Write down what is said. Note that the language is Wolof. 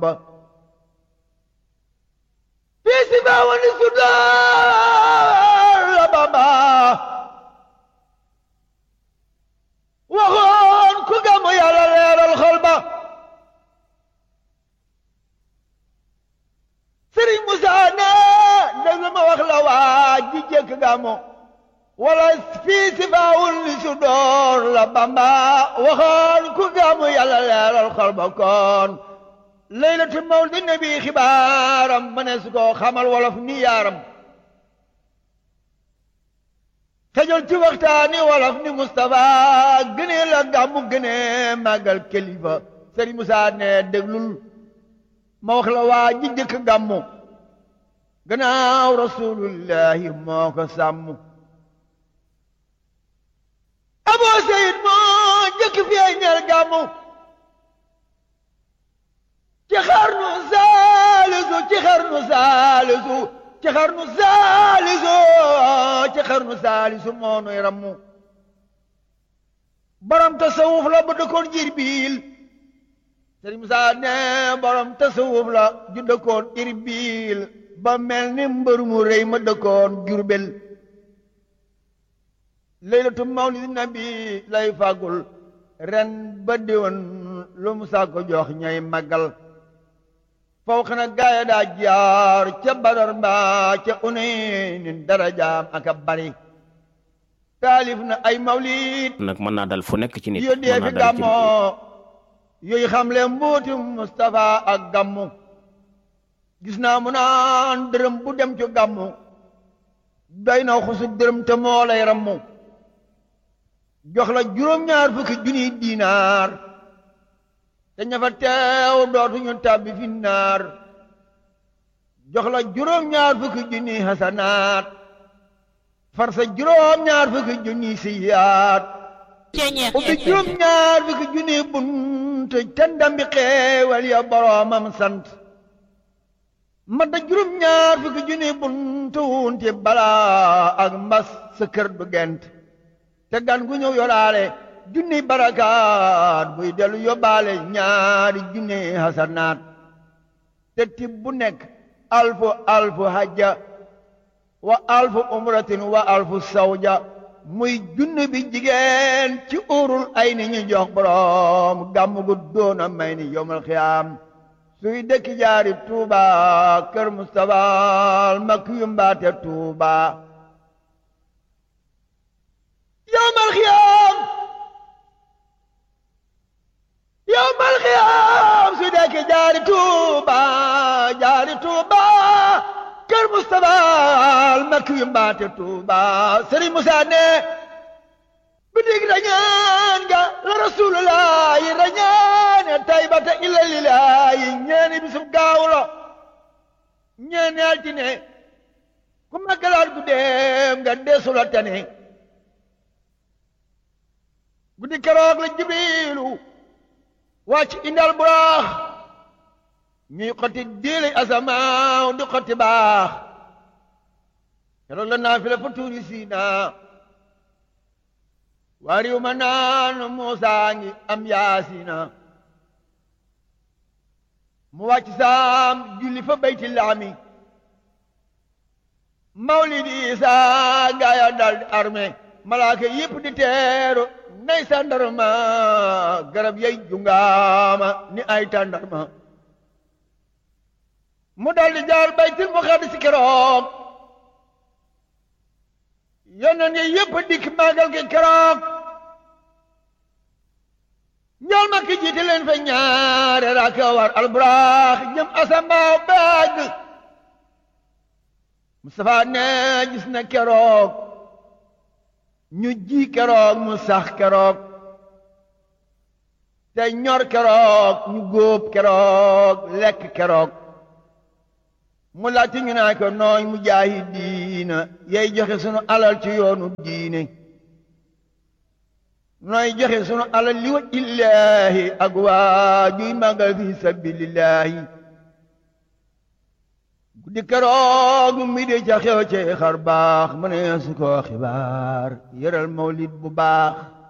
fii si baa wani sudaar la Bamba waxoon ku gàmmu yàlla leeral xol ba Sëriñ Musaa ne déglu ma wax la waa ji jëkk gàmmu wala fii si baawul li su door la Bamba waxoon ku gàmmu yàlla leeral xol ba kon laylatu mawlidi nabi xibaaram ma ne su ko xamal wolof ni yaaram xejol ci waxtaani wolof ni Moustapha gënee la gàmmu gënee màggal kilifa Sëriñ Musaa ne déglul ma wax la waa ji jëkk gàmmu gannaaw rasulullahi moo ko sàmm aboo seyid moo jëkk feeñal gàmmu ci xarnu saalisu ci xarnu saalisu ci xarnu saalisu ci xarnu saalisu moo nuy rammu borom tasawuf la bu dëkkoon Jirbiil Sëriñ Musaa ne borom tasawuf la ju dëkkoon Irbiil ba mel ni mbër mu rëy ma dëkkoon Jurbel laylatu mawlidi nabi lay fàggul ren ba déwén lu Musaa ko jox ñay màggal faw xana gaaya daa jaar ca Badar mbaa ca Unaynin darajaam ak a bari taalif na ay mawlid nag mën naa dal fu nekk ci nit yóddee mën fi naa dal ci nit gàmmoo yooyu xam le mbuuti Moustapha ak gàmmu gis naa mu naan dërëm bu dem ci gàmmu doy na xusu dërëm te moo lay rammu jox la juróom-ñaar fukki junniy diinaar te ña fa teew dootuñu tàbbi fi naar jox la juróom-ñaar fukki junniy hasanaat far sa juróom-ñaar fukki junniy siyaat ubbi juróom-ñaar fukki junniy bunt te ndambi xeewal ya boroomam sant ma da juróom-ñaar fukki junniy bunt wunti balaa ak mbas sa kër du gent te gan gu ñëw yoraale junniy barakaat buy dellu yóbbaale ñaari junniy hasanaat te tib bu nekk alfu alfu hajja wa alfu umratin wa alfu sawja muy junni bi jigéen ci urul ay ni ñu jox borom gàmm gu doona may ni yowmal xiyaam suy dëkki jaari tuuba kër Mustafa mak yu mbaate tuuba yowmal xiyaam yowmal xiyaam suy dëkki jaari tuuba jaari tuuba kër Mustafa mak yu mbaate tuuba Sëriñ Musaa ne bidig rañaan nga la rasulullahi rañaane taybata illa lillahi ñeeni bisub gaawlo ñeeni altine ku maggalaat gu deem nga desula tane guddi keroog la jibrilu wàcc indal buraax ñuy xotti diili asamaaw di xotti baax keroog la naafila fa tuuri siina waa riw ma naan Muusaa ngi am yaasina mu wàcc saam julli fa bayti laami mawlidi Isaa gaaya dal di armé malaaka yépp di teeru nay sandarma garab yay jungaama ni ay tàndarma mu dal di jaar baytil muqaddis keroog yonent yi yépp dikk màggal gi keroog ñool ma ki jiite leen fa ñaare raaka war alburaax jëm asambaaw baag Mustafa ne gis na keroog ñu ji keroog mu sax keroog te ñor keroog ñu góob keroog lekk keroog mu laajte ñu naa ko nooy mu jaahi diina yay joxe sunu alal ci yoonu diine nooy joxe sunu alal li wa illaahi ak waa juy màggal fi sabilillahi guddi keroog mi di ca xew ci xar baax mu ne su ko xibaar yëral mawlid bu baax